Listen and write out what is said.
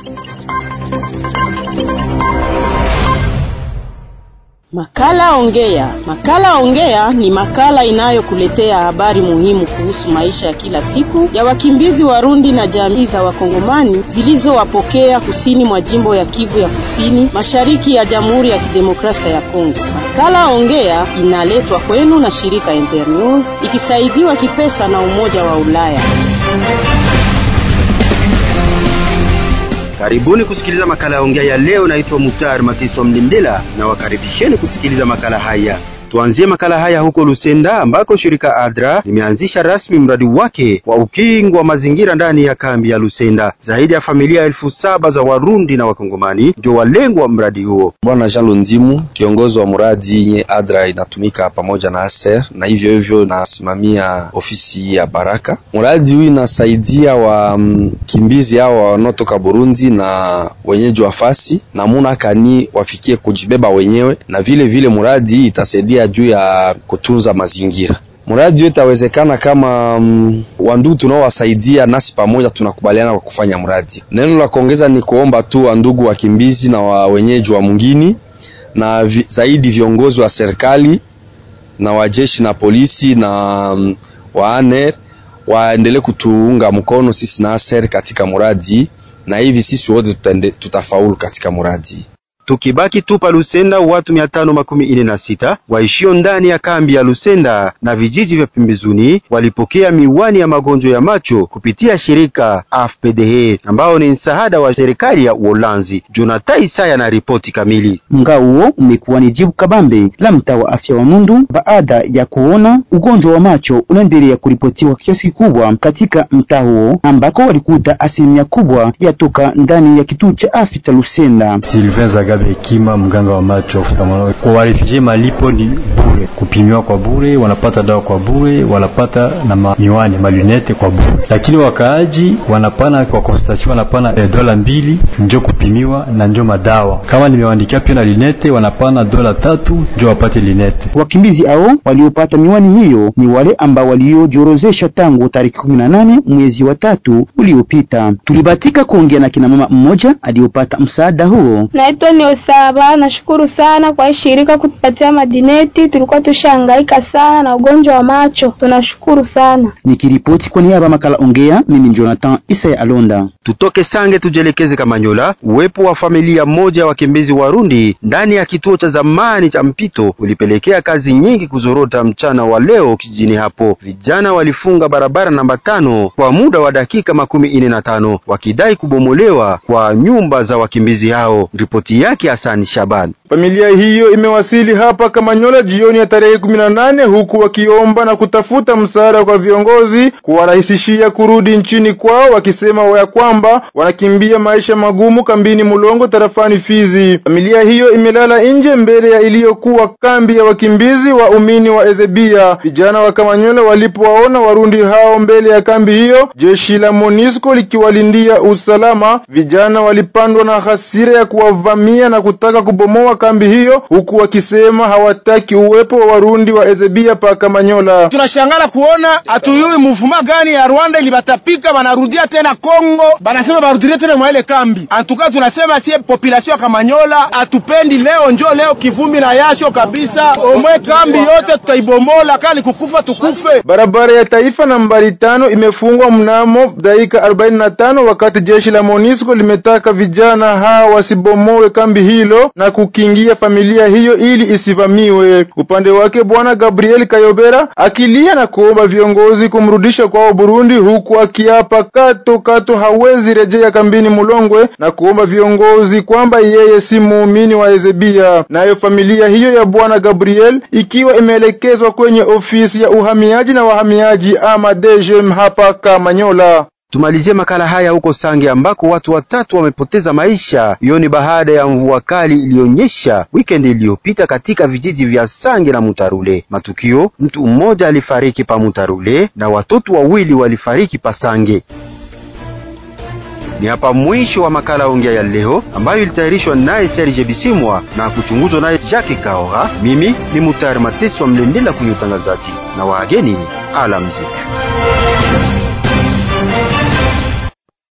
Makala Ongea. Makala Ongea ni makala inayokuletea habari muhimu kuhusu maisha ya kila siku ya wakimbizi Warundi na jamii za Wakongomani zilizowapokea kusini mwa jimbo ya Kivu ya Kusini, mashariki ya Jamhuri ya Kidemokrasia ya Kongo. Makala Ongea inaletwa kwenu na shirika Internews ikisaidiwa kipesa na Umoja wa Ulaya. Karibuni kusikiliza makala ya ongea ya leo. Naitwa Mutar Matiso Mlindela na wakaribisheni kusikiliza makala haya. Tuanzie makala haya huko Lusenda ambako shirika ADRA limeanzisha rasmi mradi wake wa ukingo wa mazingira ndani ya kambi ya Lusenda. Zaidi ya familia elfu saba za Warundi na Wakongomani ndio walengwa mradi huo. Bwana Jean Lonzimu, kiongozi wa mradi yenye ADRA inatumika pamoja na ASER na hivyo hivyo nasimamia ofisi ya Baraka. Mradi huu inasaidia wakimbizi hao wanaotoka Burundi na wenyeji wa fasi namuna kani wafikie kujibeba wenyewe, na vile vile mradi hii itasaidia juu ya kutunza mazingira. Mradi wetu itawezekana kama um, wandugu tunaowasaidia nasi pamoja tunakubaliana kwa kufanya mradi. Neno la kuongeza ni kuomba tu wandugu wakimbizi na wa wenyeji wa mungini na vi, zaidi viongozi wa serikali na wajeshi na polisi na um, waaner waendelee kutuunga mkono sisi na ASER katika mradi, na hivi sisi wote tutafaulu katika mradi. Tukibaki tu pa Lusenda, watu mia tano makumi ine na sita waishio ndani ya kambi ya Lusenda na vijiji vya pembezoni walipokea miwani ya magonjwa ya macho kupitia shirika AFPDH ambao ni msaada wa serikali ya Uholanzi. Jonathan Isaya na ripoti kamili. Mgao huo umekuwa ni jibu kabambe la mtaa wa afya wa Mundu baada ya kuona ugonjwa wa macho unaendelea kuripotiwa kiasi kikubwa katika mtaa huo ambako walikuta asilimia kubwa yatoka ndani ya kituo cha afya cha Lusenda. Hekima mganga wa macho oftalmolog. Kwa warefugee malipo ni bure, kupimiwa kwa bure, wanapata dawa kwa bure, wanapata na ma miwani malunete kwa bure, lakini wakaaji wanapana kwa consultation wanapana eh, dola mbili njo kupimiwa na njo madawa. Kama nimewaandikia pia na lunete wanapana dola tatu njo wapate lunete. Wakimbizi hao waliopata miwani hiyo ni wale ambao waliojorozesha tangu tarehe 18 mwezi wa tatu uliopita. Tulibatika kuongea na kina mama mmoja aliyopata msaada huo. Naitwa ni Osaba. Nashukuru sana kwa hii shirika kutupatia madineti, tulikuwa tushangaika sana na ugonjwa wa macho. Tunashukuru sana. Nikiripoti kwa niaba makala ongea, mimi ni Jonathan Isaya Alonda. Tutoke Sange tujelekeze Kamanyola. Uwepo wa familia moja ya wakimbizi Warundi ndani ya kituo cha zamani cha mpito ulipelekea kazi nyingi kuzorota mchana wa leo kijijini hapo. Vijana walifunga barabara namba tano kwa muda wa dakika makumi ine na tano wakidai kubomolewa kwa nyumba za wakimbizi hao. Ripoti yake Hasani Shaban. Familia hiyo imewasili hapa Kamanyola jioni ya tarehe kumi na nane huku wakiomba na kutafuta msaada kwa viongozi kuwarahisishia kurudi nchini kwao, wakisema ya kwamba wanakimbia maisha magumu kambini Mulongo tarafani Fizi. Familia hiyo imelala nje mbele ya iliyokuwa kambi ya wakimbizi wa umini wa Ezebia. Vijana wa Kamanyola walipowaona Warundi hao mbele ya kambi hiyo, jeshi la Monisco likiwalindia usalama, vijana walipandwa na hasira ya kuwavamia na kutaka kubomoa kambi hiyo huku wakisema hawataki uwepo wa Warundi wa Ezebia pa Kamanyola. Tunashangala kuona hatuyui muvuma gani ya Rwanda ilibatapika banarudia tena Kongo, banasema barudilie tena mwa ile kambi. Antuka tunasema sie population ya Kamanyola hatupendi leo, njo leo kivumbi na yasho kabisa, omwe kambi yote tutaibomola, kali kukufa tukufe. Barabara ya taifa nambari tano imefungwa mnamo dakika 45 wakati jeshi la Monisco limetaka vijana hawa wasibomoe kambi hilo na kukingia familia hiyo ili isivamiwe. Upande wake bwana Gabriel Kayobera akilia na kuomba viongozi kumrudisha kwao Burundi, huku akiapa kato kato hawezi rejea kambini Mulongwe na kuomba viongozi kwamba yeye si muumini wa Ezebia. Nayo familia hiyo ya bwana Gabriel ikiwa imeelekezwa kwenye ofisi ya uhamiaji na wahamiaji ama DGM hapa Kamanyola. Tumalizie makala haya huko Sange ambako watu watatu wamepoteza maisha. Hiyo ni baada ya mvua kali iliyonyesha weekend iliyopita katika vijiji vya Sange na Mutarule. Matukio, mtu mmoja alifariki pa Mutarule na watoto wawili walifariki pa Sange. Ni hapa mwisho wa makala ongea ya leo ambayo ilitayarishwa naye Serge Bisimwa na kuchunguzwa naye Jackie Kaora. Mimi ni Mutayari Mateso wa Mlendela kwenye utangazaji na wageni alamziki.